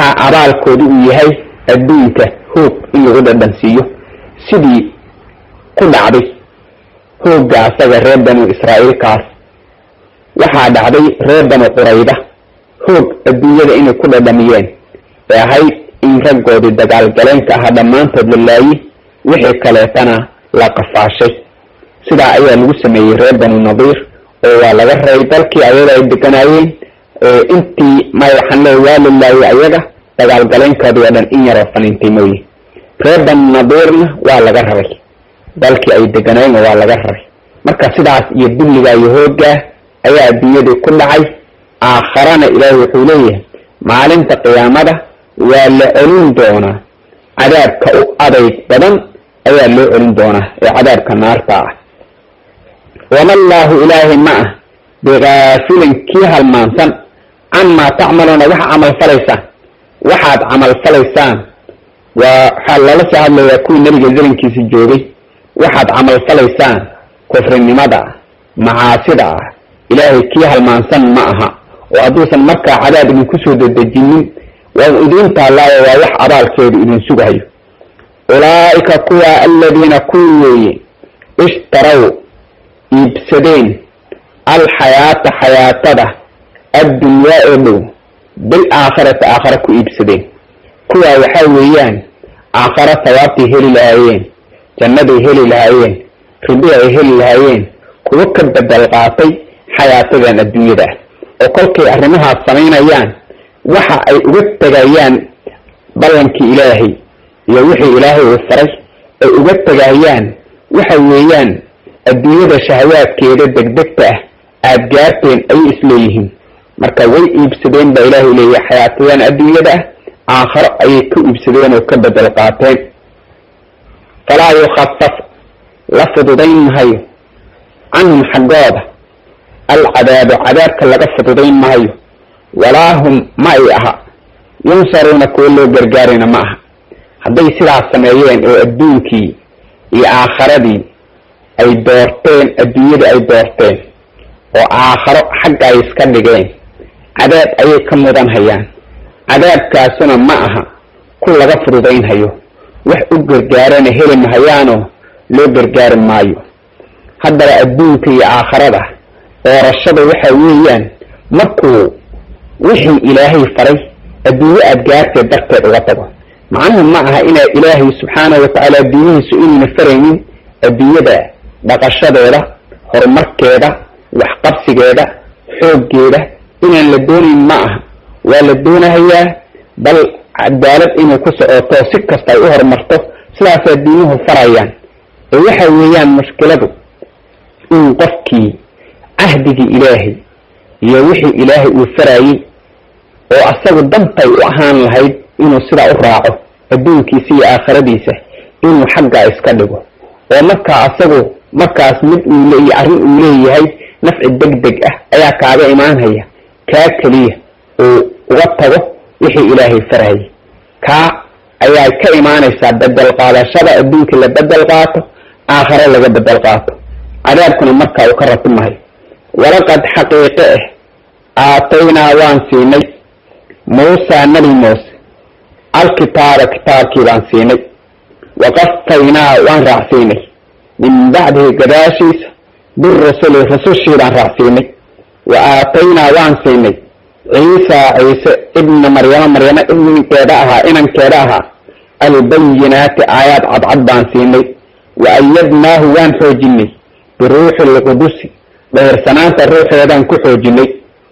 waxaa abaalkoodu uu yahay adduunka hoog in lagu dhadhansiiyo sidii ku dhacday hoogga asaga reer banu israa'iilkaas waxaa dhacday reer banu qurayda hoog adduunyada inay ku dhadhamiyeen ee ahayd in raggoodii dagaalgaleenka ahaa dhammaantood la laayi wixii kaleetana la qafaashay sidaa ayaa lagu sameeyey reer banu nadiir oo waa laga reey dalkii ayaga ay deganaayeen intii may waxaan leey waa la laayay ayaga dagaalgaleenkoodii oo dhan in yaroo faniintay mooye reer banu nadiirna waa laga raray dalkii ay deganaayeen waa laga raray marka sidaas iyo dulligaa iyo hooggaa ayaa adduunyadii ku dhacay aakharana ilaahi wuxuu leeyahay maalinta qiyaamada waa la celin doonaa cadaabka u adayg badan ayaa loo celin doonaa ee cadaabka naarta ah wama allaahu ilaahay ma ah bikaafilin kii halmaansan camaa tacmaluuna waxa camal falaysaan waxaad camal falaysaan waa waxaa lala soo hadlayaa kuwii nebiga zamankiisa joogay waxaad camal falaysaan kufrinimada ah macaasida ah ilaahay kii halmaansan ma aha oo hadduusan markaa cadaab idinku soo dedejinin waa idiin taallaayo waa wax abaalkeedu idin sugayo ulaa'ika kuwa aladiina kuwii weeye ishtaraw iibsadeen alxayaata xayaatada addunyaa oo dhow bil aakhirati aakhare ku iibsadeen kuwaa waxaa weeyaan aakhare sawaabtay heli lahaayeen jannaday heli lahaayeen ribi ay heli lahaayeen kuwo ka bedel qaatay xayaatadan adduunyada ah oo kolkay arrimahaas samaynayaan waxa ay uga tegayaan ballankii ilaahay iyo wixii ilaahay uu faray ay uga tegayaan waxa weeyaan adduunyada shahawaadkeeda degdegta ah aada gaarteen ayay isleeyihiin marka way iibsadeen baa ilaahay leeyahay xayaatadan adduunyada ah aakharo ayay ka iibsadeen oo ka bedel qaateen falaa yukhafaf la fududayn mahayo canhum xaggooda alcadaabu cadaabka laga fududayn mahayo walaa hum ma ay aha yunsaruuna kuwo loo gargaarina ma aha hadday sidaas sameeyeen oo adduunkii iyo aakharadii ay doorteen adduunyada ay doorteen oo aakharo xagga ay iska dhigeen cadaab ayay ka mudan hayaan cadaabkaasuna ma aha ku laga fududaynhayo wax u gargaarana heli mahayaanoo loo gargaari maayo haddaba adduunka iyo aakharada doorashada waxa weeyaan markuu wixii ilaahay faray adduunye aad gaarteed darteed uga tago macnuhu ma aha inaa ilaahay subxaanahu watacaala adduunyihiisu inayna faraynin adduunyada dhaqashadeeda horumarkeeda waxqabsigeeda xooggeeda inaan la doonayn ma aha waa la doonahayaa bal cadaalad inay ku socoto si kasta ay u horumarto sidaas adduunyuhu farayaan ee waxa weeyaan mushkiladu in qofkii cahdigii ilaahay iyo wixii ilaahay uu farayey oo asagu dantay u ahaan lahayd inuu sidaa u raaco adduunkiisa iyo aakhiradiisa inuu xaggaa iska dhigo oo markaa asagu markaas mid uu leeya arrin uu leeyahay nafci deg deg ah ayaa kaaga imaanhaya kaa keliya uu uga tago wixii ilaahay farayay kaa ayaa ka imaanaysaa bedel qaadashada adduunka la bedel qaato aakhare laga bedel qaato cadaabkuna markaa uu ka ratimahay walaqad xaqiiqe ah aataynaa waan siinay muusaa nebi muuse alkitaaba kitaabkii baan siinay waqafaynaa waan raacsiinay min bacdihi gadaashiisa birusuli rusushii baan raacsiinay wa aataynaa waan siinay ciisa ciise ibna maryamo maryamo ibninkeeda ahaa inankeeda ahaa albayinaati aayaad cadcad baan siinay wa ayadnaahu waan xoojinay biruuxi lqudusi dheersanaanta ruuxeedaan ku xoojinay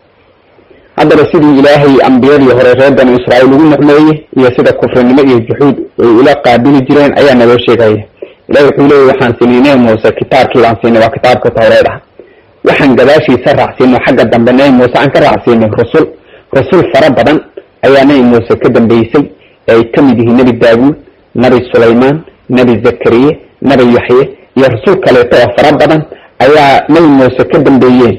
haddaba sidii ilaahay ambiyadii hore reer banu israa'iil ugu nicmeeyey iyo sida kufrinimo iyo juxuud ay ula qaabili jireen ayaa naloo sheegaya ilahi wuxuu leeyay waxaan siinay nebi muuse kitaabkii baan siinay waa kitaabka tawreed ah waxaan gadaashiisa raacsiino xagga dambe nebi muuse aan ka raacsiinay rusul rusul fara badan ayaa nebi muuse ka dambeysay ee ay ka mid yihiin nebi daawuud nebi sulaymaan nebi zakariye nebi yaxye iyo rusul kaleeto oo fara badan ayaa nebi muuse ka dambeeyeen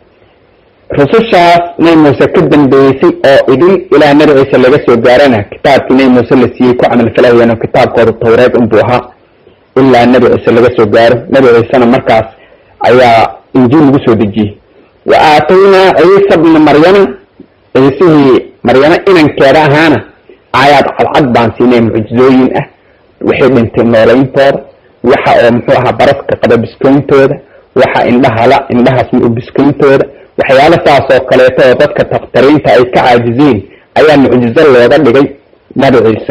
rusushaas nebi muuse ka dambeysay oo idin ilaa nebi ciise laga soo gaarana kitaabkii nebi muuse la siiyey ku camalfalahayeen kitaabkooda tawreed unbuu ahaa ilaa nebi ciise laga soo gaaro nebi ciisena markaas ayaa injiil lagu soo dejiyey wa aataynaa ciisa bna maryama ciisihii maryamo inankeeda ahaana aayaad cadcad baan siinay mucjizooyin ah waxay dhintay noolayntooda waxa oo muxuu ahaa baraska qaba biskooyntooda waxa indhahala indhahaas u biskooyntooda waxyaalo saas oo kaleeto oo dadka taktariinta ay ka caajizeen ayaa mucjizo looga dhigay nabi ciise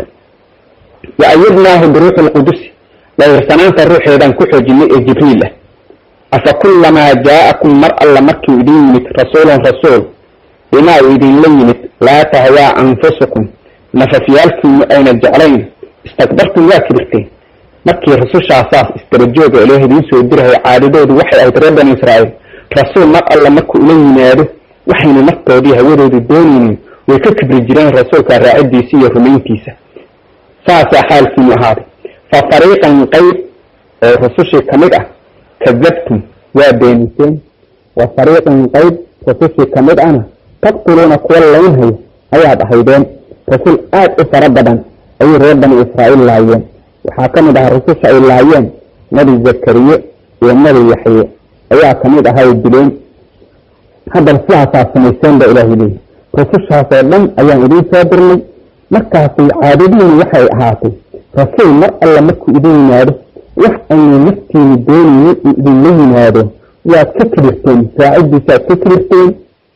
wa ayadnaahu biruuxi lqudusi dawirsanaanta ruuxeedaan ku xoojinay ee jibriil ah afa kullamaa jaa'akum mar alla markii idin yimid rasuulun rasuul bimaa uu idinla yimid laa tahwaa anfusukum nafafyaalkiinu ayna jeclayn istakbartum waa kibirteen markii rusushaasaas isdarajooga ilaah idiin soo dirahay caadadoodu waxay ahayd reer bani israa'iil rasuul mar alla markuu ula yimaado waxayna naftoodii hawadoodu doonaynin way ka kibri jireen rasuulka raacidiisa iyo rumayntiisa saasaa xaalkiinu ahaaday fa fariiqan qayb oo rusushii ka mid ah kadabtum waa beeniseen wa fariiqan qayb rusushii ka mid ahna taqtuluuna kuwa laynhayo ayaad ahaydeen rasuul aad u fara badan ayay reer bani israa'iil laayeen waxaa ka mid ahaa rususha ay laayeen nabi zakariye iyo nabi yaxye ayaa ka mid ahaa ay dileen haddana sidaasaa samayseen ba ilaahay leeyahy rusushaasoo dhan ayaan idiin soo dirnay markaasay caadadiinu waxay ahaatay rasuul mar alla markuu idin yimaado wax aynu naftiinu doonaynin uu idinla yimaado waad ka kibirteen raacidiisaad ka kibirteen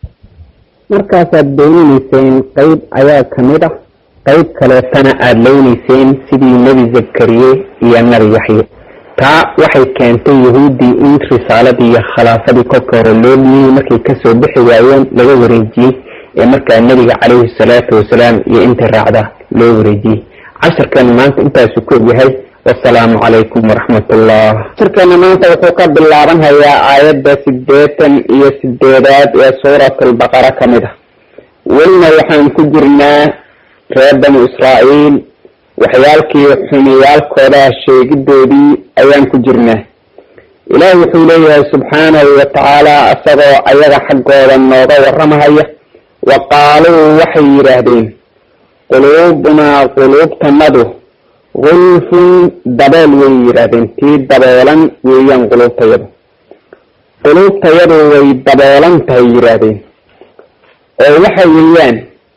markaasaad beeninayseen qayb ayaa ka mid ah qayb kaleetana aada leynayseen sidii nebi zakariye iyo nabi yaxye taa waxay keentay yahuuddii in risaaladii iyo khilaafadii kolka hore loo dhiyey markay kasoo bixi waayeen laga wareejiyey ee markaa nebiga calayhi salaatu wasalaam iyo intii raacda loo wareejiyey casharkeena maanta intaasu ku ogyahay wasalaamu calaykum waraxmat ullah casharkeena maanta wuxuu ka bilaaban hayaa aayadda sideetan iyo sideedaad ee suurat albaqara ka mid ah welina waxaan ku jirnaa reer bani israa'iil waxyaalkii xumiyaalkooda sheegidoodii ayaan ku jirnaa ilaah wuxuu leeyahay subxaanahu wa tacaala isagoo ayaga xaggooda nooga warramahaya wa qaaluu waxay yidhaahdeen quluubunaa quluubtanadu gulfun dabeel way yidhaahdeen tii daboolan weeyaan quluubtayadu quluubtayadu way daboolan tahay yidhaahdeen oo waxa weeyaan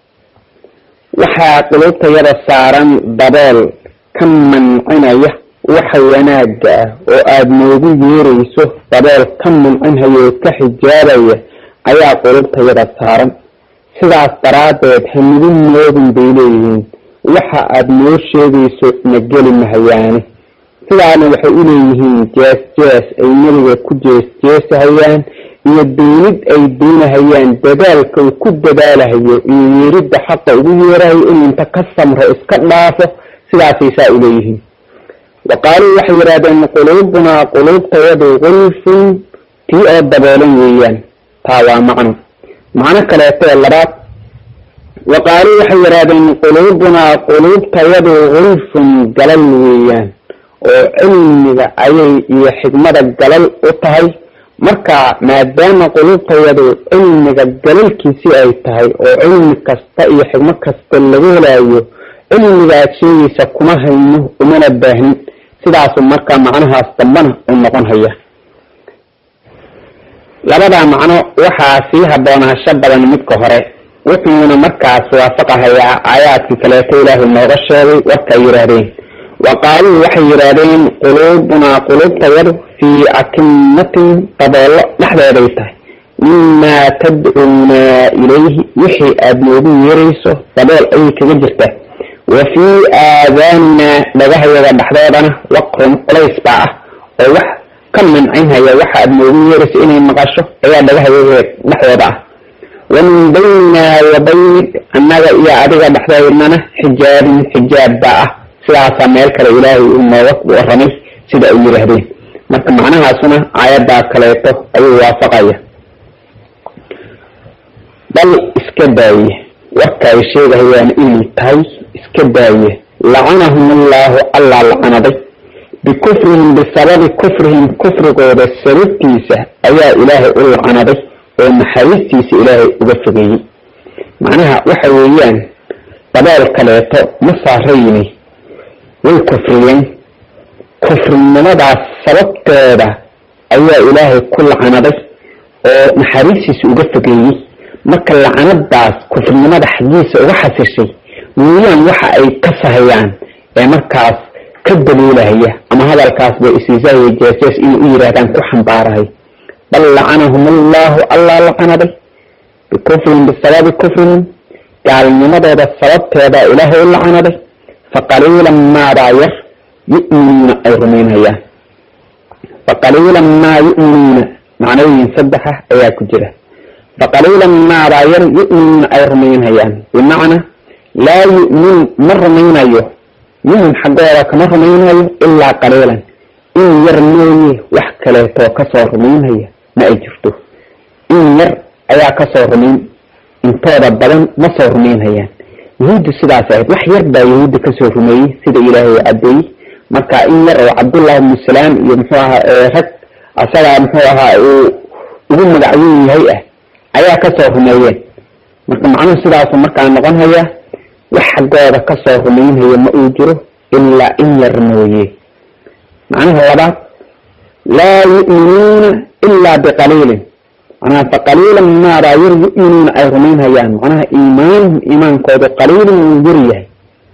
waxaa quluubtayada saaran dabeel ka mancinaya waxa wanaagga ah oo aada noogu yeerayso dabeel ka mancinhaya oo ka xijaabaya ayaa quluubtayada saaran sidaas daraaddeed hanigu moodin bay leeyihiin waxa aada noo sheegayso na geli mahayaane sidaana waxay u leeyihiin jees jees ay nebiga ku jees jeesahayaan iyo doonid ay doonahayaan dadaalka uu ku dadaalahayo iyo yeeridda xaqa ugu yeerahayo inuu inta ka samro iska dhaafo sidaasay saa u leeyihiin wa qaaluu waxay yidhahdeen quluubunaa quluubtayadu gulfun tii oo daboolan weeyaan taa waa macno macno kaleetee labaad wa qaaluu waxay yidhahdeen quluubunaa quluubtayadu gulfun galal weeyaan oo cilmiga ayay iyo xigmada galal u tahay marka maadaama quluubtayadu cilmiga galalkiisii ay tahay oo cilmi kasta iyo xigmo kasta laga helaayo cilmigaad sheegaysa kuma hayno umana baahnin sidaasu marka macnahaas dambana u noqon haya labadaa macno waxaa sii haboonaansho badan midka hore wuxuuna markaas waafaqahayaa aayaadkii kaleeto ilaahay nooga sheegay warka ay yidhaahdeen wa qaaluu waxay yidhaahdeen quluubunaa quluubtayadu fii akimatin daboollo dhexdeeday tahay mimaa tadcuunaa ilayhi wixii aada noogu yeerayso dabool ayay kaga jirtaa wa fii aadaaninaa dhagahayaga dhexdoodana waqrun culays baa ah oo wax ka mancinhaya waxa aada noogu yeerayso inay maqasho ayaa dhagahayaga dhexdooda ah wa min baynaa wa baynik annaga iyo adiga dhexdeednana xijaabin xijaab baa ah sidaasaa meel kale ilaahay uu nooga waramay sida ay yidhaahdeen marka macnahaasuna aayaddaa kaleeto ayuu waafaqaya bal iska daaye warka ay sheegahayaan inay tahay iska daaye lacanahum allaahu allaa lacanaday bikufrihim bisababi kufrihim kufrigooda sababtiisa ayaa ilaahay u lacanaday oo naxariistiisa ilaahay uga fogeeyey macnaha waxa weeyaan dabool kaleeto ma saarayni way kufriyeen kufrinimadaas sababteeda ayaa ilaahay ku lacanaday oo naxariistiisa uga fogeeyey marka lacanadaas kufrinimada xaggiisa uga xasishay weeyaan waxa ay ka sahayaan ee markaas ka daliilahaya ama hadalkaas bay isiisaayo jeesees inay u yidhaahdaan ku xambaarahay bal lacanahum allahu allaa lacanaday bikufrin bisababi kufrihim gaalnimadooda sababteeda ilaahay u lacanaday faqaliilan maadaa yar yu'minuuna ay rumaynhayaan faqaliilan maa yu'minuuna macnooyin saddexa ayaa ku jira faqaliilan maadaa yar yu'minuuna ay rumaynhayaan bimacnaa laa yu'minu ma rumaynayo minhum xaggooda kama rumaynayo ilaa qaliilan in yar mooye wax kaleetoo kasoo rumaynhaya ma ay jirto in yar ayaa kasoo rumayn intooda badan ma soo rumaynhayaan yahuuddu sidaas ahayd wax yar baa yahuudda kasoo rumeeyey sida ilaahay cadeeyey marka in yar oo cabdullah ibnu salaam iyo muxuu ahaa rag asagaa muxuu ahaa uu ugu magacweyn yahay ah ayaa kasoo rumeeyeen marka macnuhu sidaasu markaa noqon haya wax xaggooda kasoo rumaynhaya ma uu jiro ilaa in yar mooye macnaha labaad laa yu'minuuna ilaa biqaliilin macnaha faqaliilan maadaa yar yu'minuuna ay rumaynhayaan macnaha iimaanuhum iimaankoodu qaliilin wuu yar yahay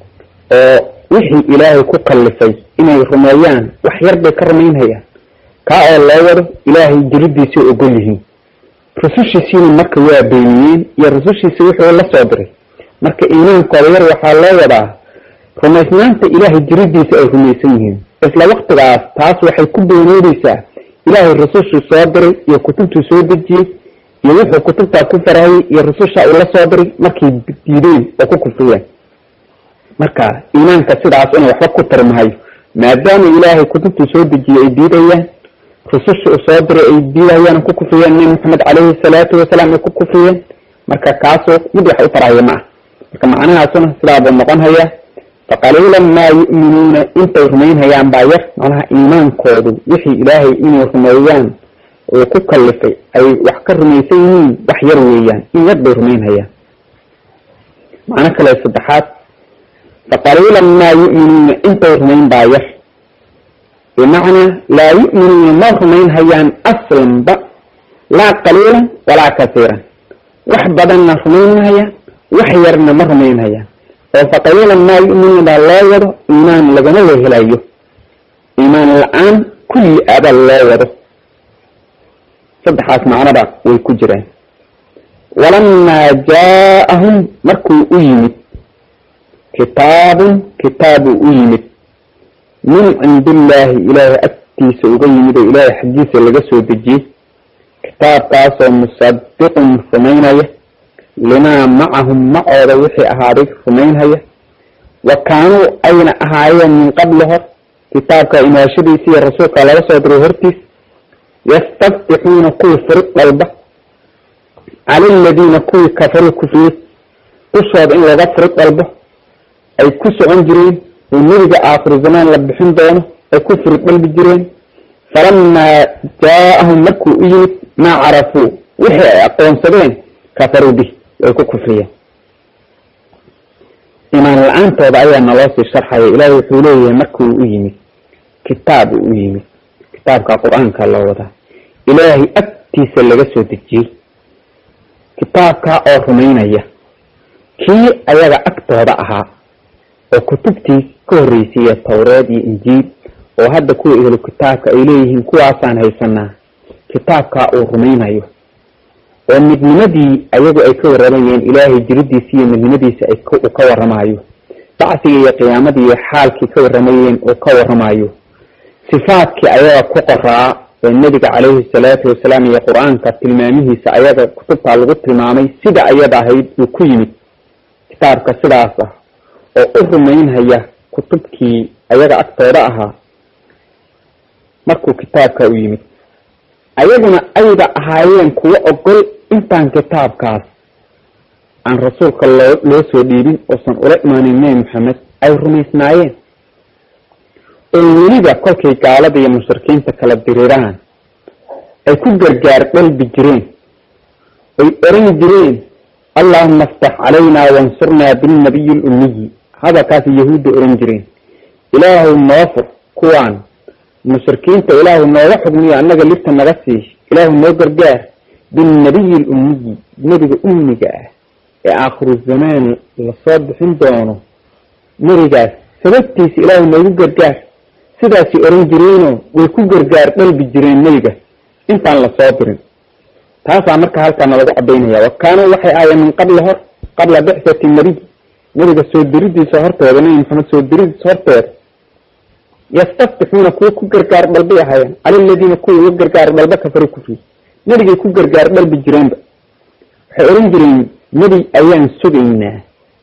oo wixii ilaahay ku kallifay inay rumeeyaan wax yar bay ka rumaynhayaan kaa oo loo wado ilaahay jiridiisay ogol yihiin rusushiisiina marka waa beeniyeen iyo rusushiisa wuxuu la soo diray marka iimaankooda yar waxaa loo wadaa rumaysnaanta ilaahay jiridiisa ay rumaysan yihiin isla waktigaas taas waxay ku beeneyneysaa ilaahay rusushuu soo diray iyo kutubtuu soo dejiyey iyo wuxuu kutubtaa ku farahayey iyo rususha uu la soo diray markay diideen oo ku kufriyeen marka iimaanka sidaas inuu waxba ku tarmahayo maadaama ilaahay kutubtuu soo dejiyey ay diidayaan rususha uu soo diray ay diidayaan ku kufriyeen nabi maxamed caleyhi salaatu wasalaam ay ku kufriyeen marka kaasoo mid wax u tarahaya ma ah marka macnahaasuna sidaabuu noqon hayaa faqaliilan maa yu'minuuna intay rumaynhayaan baa yar macnaha iimaankoodu wixii ilaahay inay rumeeyaan uu ku kallifay ay wax ka rumaysan yihiin wax yar weeyaan in yar bay rumaynhayaan macno kale saddexaad faqaliilan maa yu'minuuna intay rumayn baa yar bimacnaa laa yu'minuuna ma rumaynhayaan aslanba laa qaliilan walaa kasiiran wax badanna rumaynhayaan wax yarna ma rumaynhayaan oo faqaliilan maa yu'minuuna baa loo wado iimaan lagama wehelayo iimaan la-aan kulli aba loo wado saddexaas macnoba way ku jiraan walamaa jaa-ahum markuu u yimid kitaabun kitaabuu u yimid min cindillaahi ilaahay agtiisa uga yimid oo ilaahay xaggiisa laga soo dejiyey kitaabkaasoo musadiqun rumaynaya limaa macahum macooda wixii ahaaday rumaynhaya wa kaanuu ayna ahaayeen min qabli hor kitaabka imaashadiisa iyo rasuulka laga soo diray hortiis yastaftixuuna kuwii furid dalba cala aladiina kuwii kafaruu kufriyey dushooda in laga furid dalbo ay ku socon jireen oo nebiga aakhiru zamaan la bixin doono ay ku furid dalbi jireen falamaa jaa-ahum markuu u yimid maa carafuu wixii ay aqoonsadeen kafaruu bih way ku kufriyeen imaan la-aantooda ayaa naloo sii sharxaya ilaahay wuxuu leeyahay markuu u yimid kitaab uu u yimid kitaabka qur-aanka loo wadaa ilaahay agtiisa laga soo dejiyey kitaabkaa oo rumaynaya kii ayaga agtooda ahaa oo kutubtii ka horreysayee towreed iyo injiil oo hadda kuwa ehlu kitaabka ay leeyihiin kuwaasaan haysanaa kitaabkaa uu rumaynayo oo midnimadii ayagu ay ka waramayeen ilaahay jiridiisa iyo midnimadiisa ay uu ka waramayo bacsiga iyo qiyaamadii iyo xaalkii ka waramayeen uu ka waramayo sifaadkii ayaga ku qoraa ee nebiga caleyhi salaatu wasalaam iyo qur-aanka tilmaamihiisa ayaga kutubtaa lagu tilmaamay sida ayada ahayd uu ku yimid kitaabka sidaas ah oo u rumaynhaya kutubkii ayaga agtooda ahaa markuu kitaabka u yimid ayaguna ayba ahaayeen kuwo ogol intaan kitaabkaas aan rasuulka loo loo soo dhiibin oosan ula imaanin nebi maxamed ay rumaysnaayeen oo weliba kolkay gaalada iyo mushrikiinta kala diriiraan ay ku gargaar dhalbi jireen ay oran jireen allahuma aftax calaynaa wansurnaa bilnabiyi lummiyi hadalkaas yahuudda oran jireen ilaahu noo fur kuwaan mushrikiinta ilaahu nooga xugmiyo annaga libta naga sii ilaahu noo gargaar bilnabiyi lummiyi nebiga ummiga ah ee aakhiru zamaan lasoo bixin doono nebigaas sababtiisa ilaahay noogu gargaar sidaasay oran jireenoo way ku gargaar dhalbi jireen nebiga intaan lasoo dirin taasaa marka halkaana lagu cadaynaya wa kaanuu waxay ahaayeen min qabla hor qabla bixsati nabiy nebiga soo diridiisa horteeda nebi maxamed soo diridiisa horteeda yastaftixuuna kuwa ku gargaar dhalbay ahaayeen cala aladiina kuwa uga gargaar dhalba kafari kufri nebigay ku gargaar dhalbi jireenba waxay oran jireen nebi ayaan sugaynaa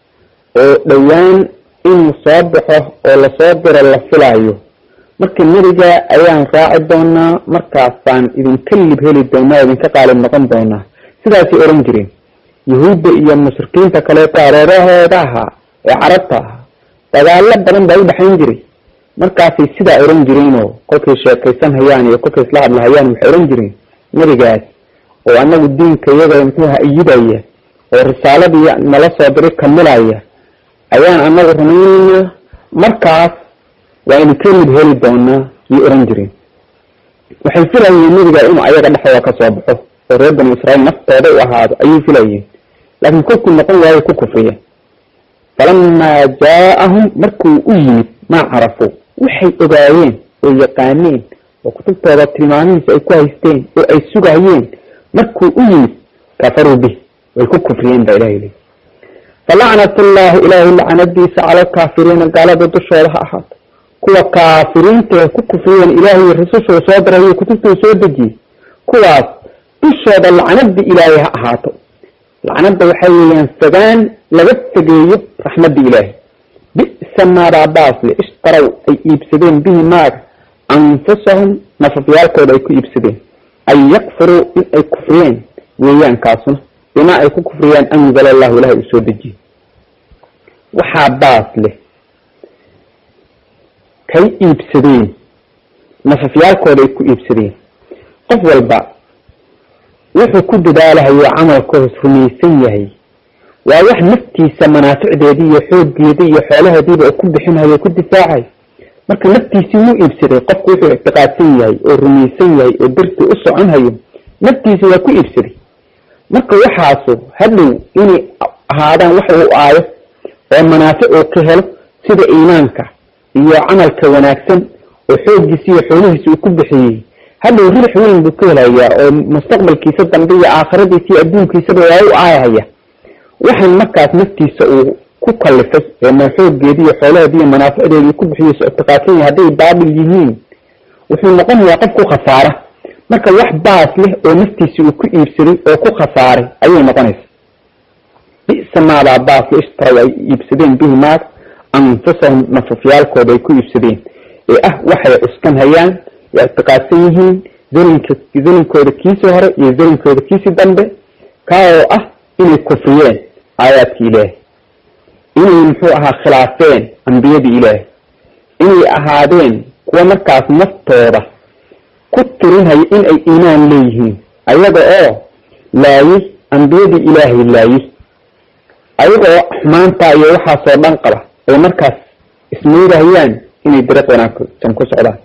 oo dhowaan inuu soo baxo oo lasoo diro la filaayo marka nebiga ayaan raaci doonaa markaasaan idinka lib heli doonaa o idinka qaalib noqon doonaa sidaasay oran jireen yahuudda iyo mushrikiinta kaleeto areerahooda ahaa ee carabta ahaa dagaalo badan baa u dhexayn jiray markaasay sidaa oran jireenoo kolkay sheekaysan hayaan iyo kolkay isla hadlahayaan waxay oran jireen nebigaas oo anagu diinka iyaga muxuuha iyidaya oo risaaladii nala soo diray kamilaya ayaan anagu rumaynaynaa markaas waa idinka lib heli doonaa yay oran jireen waxay filayeen nebiga inuu ayaga dhexdooda ka soo baxo oo reer banu israiil naftooda u ahaado ayay filayeen laakiin kolkuu noqon waayo ku kufriyeen falamaa jaa-ahum markuu u yimid maa carafuu waxay ogaayeen oo yaqaaneen oo kutubtooda tilmaamihiisa ay ku haysteen oo ay sugayeen markuu u yimid kafaruu bih way ku kufriyeen baa ilahay leey falacnat ullahi ilaahay lacanadiisa cala alkaafiriina gaalada dushooda ha ahaato kuwa kaafiriintae ku kufriyeen ilaahay rasushuu soo dirayo kutubtuu soo dejiyey kuwaas dushooda lacnada ilaahay ha ahaato lacnada waxay weeyaan fogaan laga fogeeyo raxmadda ilaahay bi'sa maadaa baasle ishtarow ay iibsadeen bihi maaga anfusahum nafafyaalkooda ay ku iibsadeen an yakfuruu in ay kufriyeen weeyaan kaasuna bimaa ay ku kufriyaan anzala allahu ilahay uu soo dejiyey waxaa baas leh kay iibsadeen nafafyaalkooda ay ku iibsadeen qof walba wuxuu ku dadaalahayo camalkoos rumaysan yahay waa wax naftiisa manaaficdeedii iyo xooggeedii iyo xoolaheediiba uu ku bixinhayo ku difaacayo marka naftiisii wuu iibsaday qofku wuxuu ictiqaadsan yahay oo rumaysan yahay oo dartii u soconhayo naftiisi waa ku iibsaday marka waxaasu hadhow inay ahaadaan wax uu aayo oo manaafic uu ka helo sida iimaanka iyo camalka wanaagsan oo xooggiisi iyo xoolihiisi uu ku bixiyey hadhow ribx weyn buu ka helayaa oo mustaqbalkiisa dambe iyo aakhiradiisa iyo adduunkiisaba waa u aayahaya waxaan markaas naftiisa uu ku kalifay ee xooggeedi iyo xoolaheedi iyo manaaficdeedi uu ku bixiyeyso ictiqaadsan yahay hadday baabil yihiin wuxuu noqonayaa qof ku khasaara marka wax baas leh oo naftiisi uu ku iibsaday oo ku khasaaray ayay noqonaysa bisa maadaa baasle ishtarow ay iibsadeen bihi maag anfusahum nafafyaalkooda ay ku iibsadeen ee ah waxay cuskan hayaan ay ictiqaadsan yihiin zalinka zalinkooda kiisii hore iyo zalinkooda kiisii dambe kaa oo ah inay kufriyeen aayaadka ilaahay inay muxuu ahaa khilaafeen ambiyadii ilaahay inay ahaadeen kuwa markaas naftooda ku tirinhayo in ay iimaan leeyihiin ayaga oo laayay ambiyadii ilaahay laayay ayagoo xumaantaa iyo waxaasoo dhan qaba ay markaas ismaydahayaan inay dariiq wanaagsan ku socdaan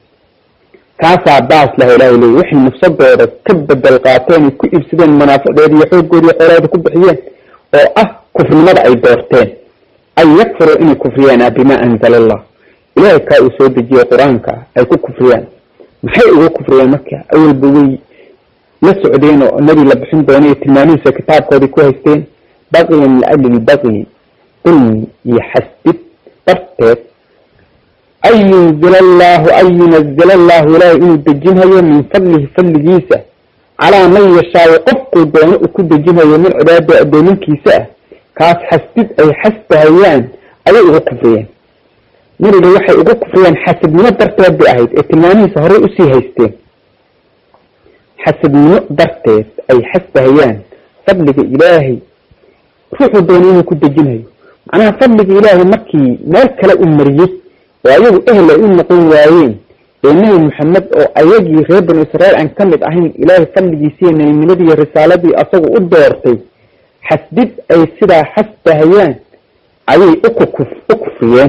kaasaa baas laha ilahay leey waxay nafsadooda ka bedel qaateen ay ku iibsadeen manaaficdeeda iyo xoogooda iyo xoolahooda ku bixiyeen oo ah kufrinimada ay doorteen an yakfuruu inay kufriyaan bimaa anzala allah ilahay kaa uu soo dejiyey qur-aanka ay ku kufriyaan maxay uga kufriyeen marka awalba way la socdeen oo nebi la bixin doona iyo tilmaamihiisa kitaabkoodai ku haysteen baqiyan liajli baqyi dulmi iyo xasdid darteed an yunzila allahu an yunazila allahu ilaahay inuu dejinhayo min fadlihi fadligiisa calaa man yashaayo qofkuu doono uu ku dejinhayo min cibaadada addoominkiisa ah kaas xasdid ay xasdahayaan ayay ugu kufriyeen nabiga waxay ugu kufriyeen xasadnimo darteed bay ahayd ee tilmaamihiisa horey usii haysteen xasadnimo darteed ay xasdahayaan fadliga ilaahay ruuxuu doono inuu ku dejinhayo macnaha fadliga ilaahay markii meel kale u mariyey oo ayagu ehel ay u noqon waayeen ee nebi maxamed oo ayagii reer banu israiil aan ka mid ahayn ilaahay fadligiisiiyo nebinimadii iyo risaaladii asagu u doortay xasdid ay sidaa xasdahayaan ayay ukukuf u kufriyeen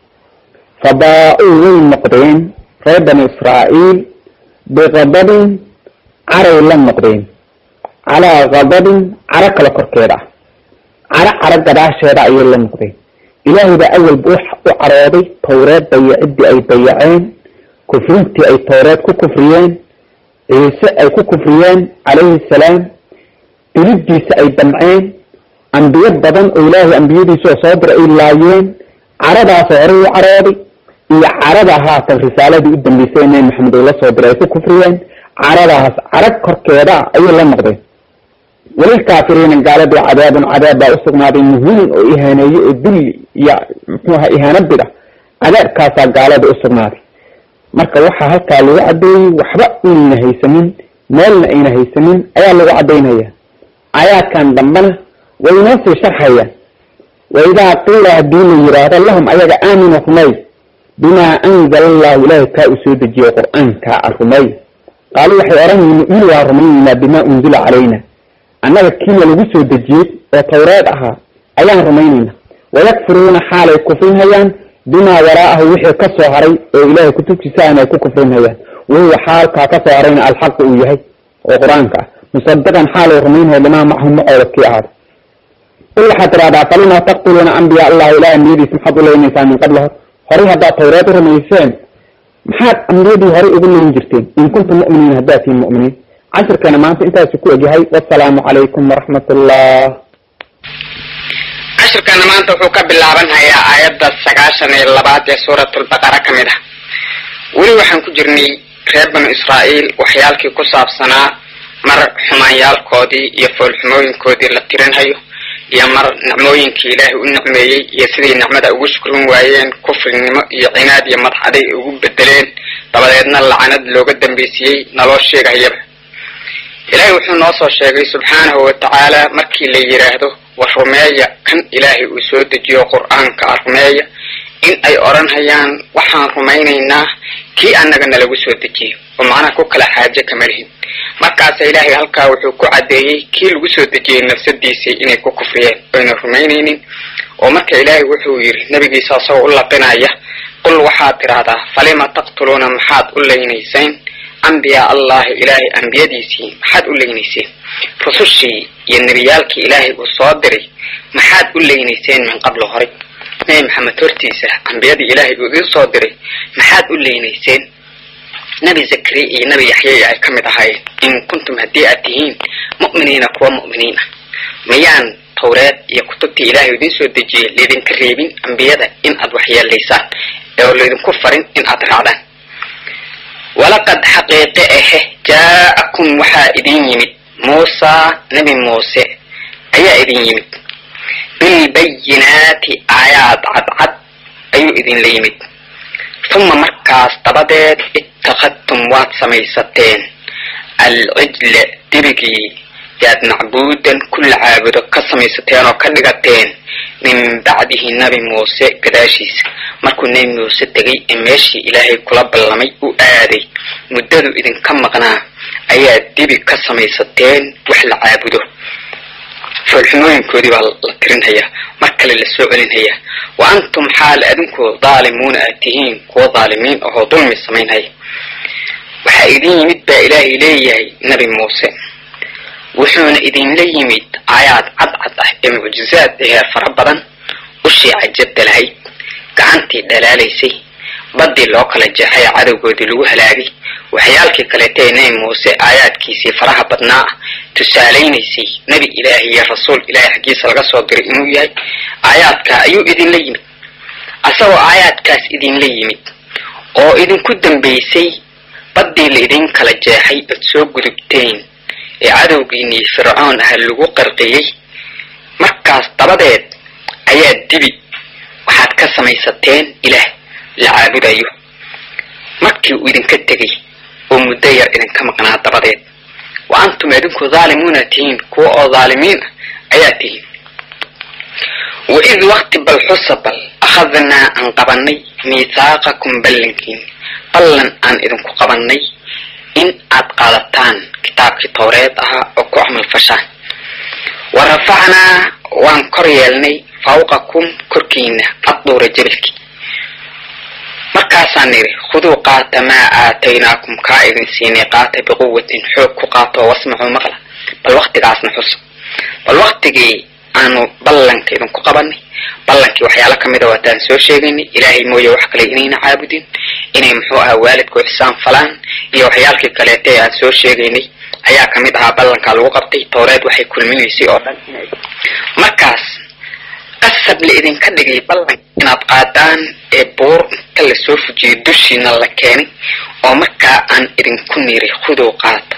fabaa-uu way noqdeen reer banu israa'iil biqadabin caray la noqdeen calaa kadabin caro kale korkeeda ah caro caro gadaasheeda ayay la noqdeen ilaahay baa awalba u carooday towreed dayaciddii ay dayaceen kufrintii ay towreed ku kufriyeen ciise ay ku kufriyeen calayhi salaam dilidiisa ay damceen ambiyo badan oo ilaahay ambiyadiisa oo soo diray ay laayeen caradaasoo horey u carooday iyo carada haatan risaaladii u dambeysay nabi maxamed oo la soo diray ay ku kufriyeen caradaas carag korkeeda ayay la noqdeen walilkaafiriina gaaladii cadaabun cadaab baa usugnaaday muhiin oo ihaaneeye oo dulli iyo muxuuaha ihaano bida cadaabkaasaa gaalada usugnaaday marka waxaa halkaa lagu caddeeyey waxba inayna haysanin meelna ayna haysanin ayaa lagu caddaynaya aayaadkan dambena way inoo sii sharxayaan wa idaa qiila haddii la yidhaahdo lahum ayaga aaminu rumay bimaa anzala allahu ilaahay kaa uu soo dejiyey qur-aankaa a rumay qaaluu waxay odhan nu'minu waa rumaynaynaa bimaa unzila calayna annaga kiina lagu soo dejiyey oo tawreed ahaa ayaan rumaynaynaa wayakfuruuna xaalay kufrinhayaan bimaa waraa'ahu wixii ka soo haray oo ilaahay kutubtiisaana ay ku kufrinhayaan wahuwa xaalkaa ka soo harayna alxaqu uu yahay oo qur-aanka ah musadiqan xaalay rumaynhaya limaa macahum macooda kii ahaada qul waxaad tidhahdaa falima taqtuluuna ambiya allah ilaah ambiyadiis maxaad u leynaysaan min qabla hor horay haddaad tawreed u rumayseen maxaad ambiyadii horay ugu leyn jirteen in kuntum mu'miniin haddaad tihiin mu'miniin cashirkana maanta intaasu ku egyahay wasalaamu calaykum waraxmat ullah cashirkana maanta wuxuu ka bilaabanhayaa aayadda sagaashan iyo labaad ee suuratulbaqara ka mid ah weli waxaan ku jirnay reer banu israa'iil waxyaalkii ku saabsanaa mar xumaanyaalkoodii iyo foolxumooyinkoodii la tirinhayo iyo mar nicmooyinkii ilaahay u nicmeeyey iyo siday nicmada ugu shukrin waayeen kufrinimo iyo cinaad iyo madxaday ay ugu bedeleen dabadeedna lacanad looga dambaysiiyey naloo sheegahayaba ilaahay wuxuu noo soo sheegay subxaanahu wa tacaala markii la yidhaahdo war rumeeya kan ilaahay uu soo dejiyo qur-aanka a rumeeya in ay odhanhayaan waxaan rumaynaynaa kii annaga nalagu soo dejiyo oo macnaha ku kala xaaje kama lihin markaasa ilaahay halkaa wuxuu ku caddeeyey kii lagu soo dejiyey nafsadiisii inay ku kufriyeen oyna rumaynaynin oo marka ilaahay wuxuu yidhi nebigiisa asagoo u laqinaya qul waxaad tidhaahdaa falima taqtuluuna maxaad u leynayseen ambiyaa allahi ilaahay ambiyadiisii maxaad u leynayseen rusushii iyo nebiyaalkii ilaahay uu soo diray maxaad u leynayseen min qablo horay nebi maxamed hortiisa ambiyadii ilaahay uu idin soo diray maxaad u leynayseen nebi zakariya iyo nebi yaxyaya ay ka mid ahaayeen in kuntum haddii aad tihiin mu'miniina kuwa mu'miniin ah miyaan tawreed iyo kutubtii ilaahay idin soo dejiyey laydinka reebin ambiyada in aad waxyeelaysaan oo laydinku farin in aad raacdaan walaqad xaqiiqe ahe jaa'akum waxaa idin yimid muusaa nebi muuse ayaa idin yimid bilbayinaati aayaad cadcad ayuu idinla yimid uma markaas dabadeed ittakhadtum waad samaysateen alcijla dirigii yaad macbuudan kulla caabudo ka samaysateen oo ka dhigateen min bacdihi nebi muuse gadaashiisa markuu nebi muuse tegay ee meeshii ilaahay kula ballamay u aaday muddadu idinka maqnaa ayaa dibi ka samaysateen wax la caabudo foolxumooyinkoodii baa la tirinhayaa mar kale la soo celinhayaa wa antum xaal adinku daalimuuna aad tihiin kuwa daalimiin ahoo dulmi samaynhaya waxaa idin yimid baa ilaahay leeyahay nebi muuse wuxuuna idinla yimid aayaad cadcad ah ee mucjizaad ahee fara badan ushii cajabta lahayd gacantii dhalaalaysay baddii loo kala jeexay cadowgoodii lagu halaagay waxyaalkii kaleeta ee nebi muuse aayaadkiisii faraha badnaa ah tusaalaynaysay nebi ilaahi iyo rasuul ilaahay xaggiisa laga soo diray inuu yahay aayaadkaa ayuu idinla yimid asagoo aayaadkaas idinla yimid oo idinku dambaysay baddii la idin kala jeexay ood soo gudubteen ee cadowgiinii fircoon ah lagu qarqiyey markaas dabadeed ayaa dibi waxaad ka samaysateen ilaah la caabudayo markii uu idinka tegey oo muddo yar idinka maqnaa dabadeed wa antum idinku daalimuuna tihiin kuwa oo daalimiin ah ayaa tihiin wa id wakti bal xusa bal akhadnaa aan qabannay miithaaqakum ballankiin ballan aan idinku qabannay in aad qaadataan kitaabkii towreed ahaa oo ku camal fashaan wa rafacnaa waan kor yeelnay fawqakum korkiina adduura jabalkii markaasaan nidhi khuduu qaata maa aataynaakum kaa idin siinay qaata biquwatin xoog ku qaata oo wasmacuu maqla bal waktigaasna xusa bal waktigii aanu ballanka idinku qabanay ballankii waxyaalo kamida waataan soo sheegaynay ilaahay mooye wax kale inayna caabudin inay muxuu ahaa waalidku ixsaan falaan iyo waxyaalkii kaleeta ee aan soo sheegaynay ayaa kamid ahaa ballankaa lagu qabtay towreed waxay kulminaysay oo dhan markaas qasab la idinka dhigay ballanka inaad qaadaan ee buur inta lasoo fujiyay dushiina la keenay oo markaa aan idinku niray khudow qaata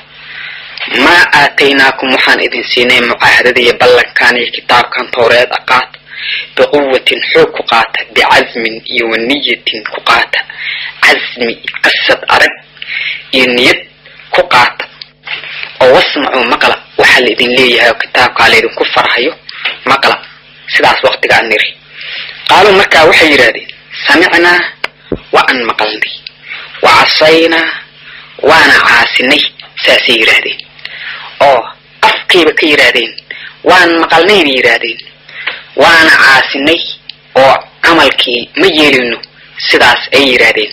maa aataynaakum waxaan idin siinay mucaahadada iyo ballankan iyo kitaabkan towreed a qaata biquwatin xoog ku qaata bicasmin iyo waniyatin ku qaata casmi qasad adag iyo niyad ku qaata oo wasmacuu maqla waxaa la idin leeyahay oo kitaabkaa laydinku farhayo maqla sidaas waktigaan niri qaaluu markaa waxay yidhahdeen samicnaa waan maqalnay wa casaynaa waana caasinay saasay yidhaahdeen oo afkayba ka yidhaahdeen waan maqalnayna yidhaahdeen waana caasinay oo camalkii ma yeelino sidaas ay yidhaahdeen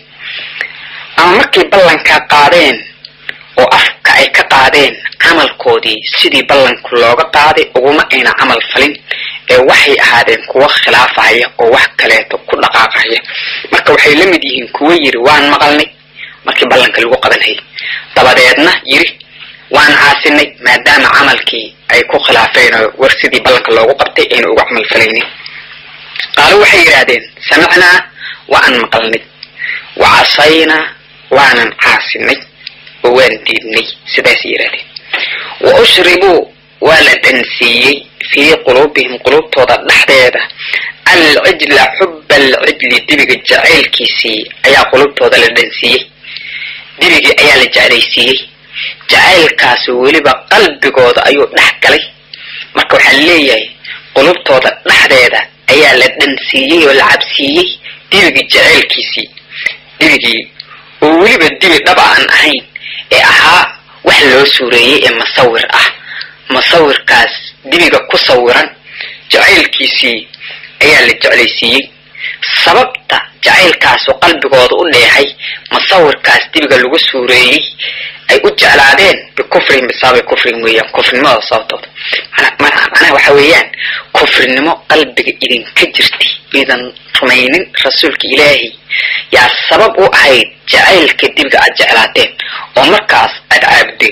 ama markay ballankaa qaadeen oo afka ay ka qaadeen camalkoodii sidii ballanku looga qaaday uguma ayna camal falin ee waxay ahaadeen kuwo khilaafahaya oo wax kaleeto ku dhaqaaqahaya marka waxay la mid yihiin kuwo yidhi waan maqalnay markii ballanka lagu qabanhayay dabadeedna yidhi waan caasinay maadaama camalkii ay ku khilaafeen oo war sidii ballanka loogu qabtay ayna uga camal falaynin qaalo waxay yidhaahdeen samicnaa waan maqalnay wa casaynaa waanan caasinay oo waan diidnay sidaasay yidhahdeen wa ushribuu waa la dhansiiyey fii quluubihim quluubtooda dhexdeeda alcijla xuba alcijli dibiga jacaylkiisii ayaa quluubtooda la dhansiiyey dibigii ayaa la jeclaysiiyey jacaylkaasi weliba qalbigooda ayuu dhex galay marka waxaa leeyahay qulubtooda dhexdeeda ayaa la dhansiiyey oo la cabsiiyey dibigii jacaylkiisii dibigii oo weliba dibi dhaba aan ahayn ee ahaa wax loo suureeyey ee masawir ah masawirkaas dibiga ku sawiran jacaylkiisii ayaa la jeclaysiiyey sababta jacaylkaasu qalbigooda u dheehay masawirkaas dibiga lagu suureeyey ay u jeclaadeen bikufrihim bisababi kufrihim weeyaan kufrinimada sababtooda macnaha waxa weeyaan kufrinimo qalbiga idinka jirtay idan rumaynin rasuulka ilaahay yaa sabab u ahayd jacaylka dibiga aad jeclaateen oo markaas aad caabudeen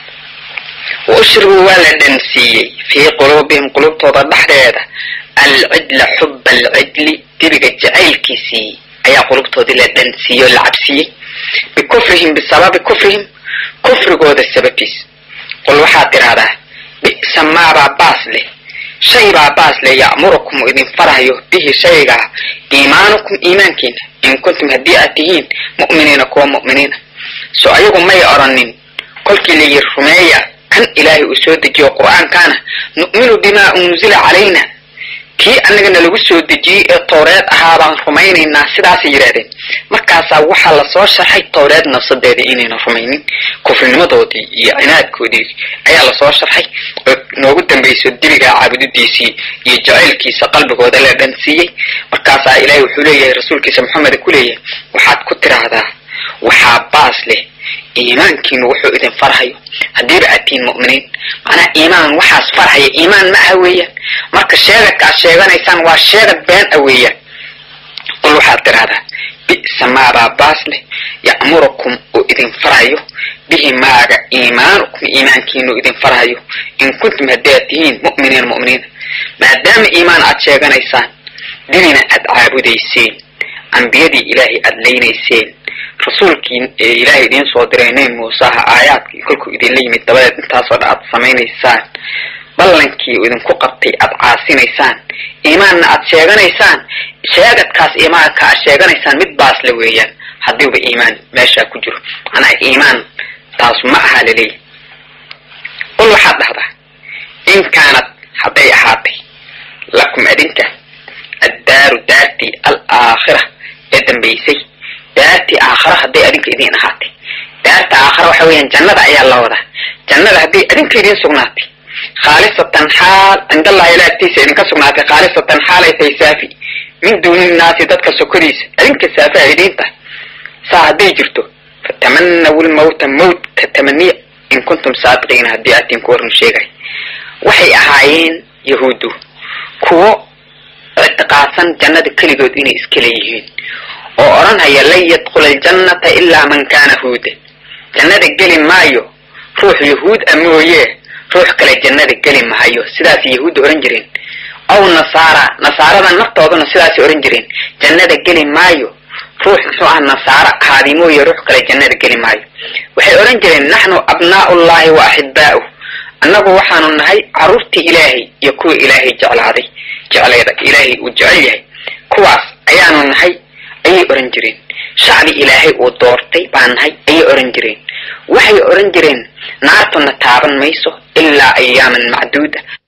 wa ushribuu waa la dhansiiyey fii quluubihim qulubtooda dhexdeeda alcidla xuba alcidli dibiga jacaylkiisii ayaa qulubtoodii la dhansiiyey oo la cabsiiyey bikufrihim bisababi kufrihim kufrigooda sababtiis qul waxaad tidhaahdaa bi'sa maabaa baas leh shay baa baas leh ya'murukum idin farahayo bihi shaygaa iimaanukum iimaankiina in kuntum haddii aad tihiin mu'miniina kuwa mu'miniina so ayagu may odhanin kolkii layihi rumeeya kan ilaahay uu soo dejiyo qur'aankaana nu'minu bimaa unzila calayna kii annagana lagu soo dejiyey ee towreed ahaa baan rumaynaynaa sidaasay yidhahdeen markaasaa waxaa lasoo sharxay towreed nafsadeedii inayna rumaynin kufrinimadoodii iyo cinaadkoodii ayaa lasoo sharxay oo noogu dambayso dibigaa caabudidiisii iyo jacaylkiisa qalbigooda la dhansiiyey markaasaa ilaahay wuxuu leeyahay rasuulkiisa maxameda ku leeyahay waxaad ku tiraahdaa waxaa baas leh iimaankiinu wuxuu idin farhayo haddiiba aad tihiin mu'miniin macnaha iimaan waxaas farhaya iimaan ma aha weeyaan marka sheegadka aad sheeganaysaan waa sheegad been a weeyaan qul waxaad tidhahdaa bi'sa maabaa baas leh ya'murukum uu idin farhayo bihi maaga iimaanukum iimaankiinu idin farhayo in kuntum haddii aad tihiin mu'miniina mu'miniina maadaama iimaan aad sheeganaysaan dibina aad caabudayseen ambiyadii ilaahay aad leynayseen rasuulkii ilaahay idiin soo diray nebi muuseha aayaadkii kolkuu idinla yimid dabadeed intaasoo dhan aad samaynaysaan ballankii idinku qabtay aad caasinaysaan iimaanna aad sheeganaysaan sheegadkaas iimaanka aad sheeganaysaan mid baas la weeyaan haddiiba iimaan meeshaa ku jiro macnaha iimaan taasu ma aha laleeyahy qul waxaad dhahdaa in kaanad hadday ahaatay lakum adinka addaaru daartii alaakhira ee dambaysay daartii aakhara hadday adinka idiin ahaatay daarta aakhara waxa weeyaan jannada ayaa la wadaa jannada hadday adinka idiin sugnaatay khaalisatan xaal cindallahi ila agtiisa idinka sugnaatay khaalisatan xaalay tahay saafi min duuni nnaasi dadka sokodiisa adinka saafi a idiin tahay saa hadday jirto fatamanawu lmawta mawtka tamaniya in kuntum saadiqiina haddii aad tiin ku warnu sheegay waxay ahaayeen yahuuddu kuwo ictiqaadsan jannada keligood inay iska leeyihiin oo odhanhaya lan yadkhula aljannata ilaa man kaana huuda jannada geli maayo ruux yahuud a mooye ruux kale jannada geli mahayo sidaasay yahuudda odhan jireen aw nasaara nasaarada naftooduna sidaasay odhan jireen jannada geli maayo ruux muxuu ah nasaaro ahaadi mooye ruux kale jannada geli maayo waxay odhan jireen naxnu abnaa'ullahi wa axibaa'uh annagu waxaanu nahay carruurtii ilaahay iyo kuwa ilaahay jeclaaday jecleeda ilaahay uu jecel yahay kuwaas ayaanu nahay ayay odhan jireen shacbi ilaahay uu doortay baan nahay ayay odhan jireen waxay odhan jireen naartuna taaban mayso ilaa ayaaman macduuda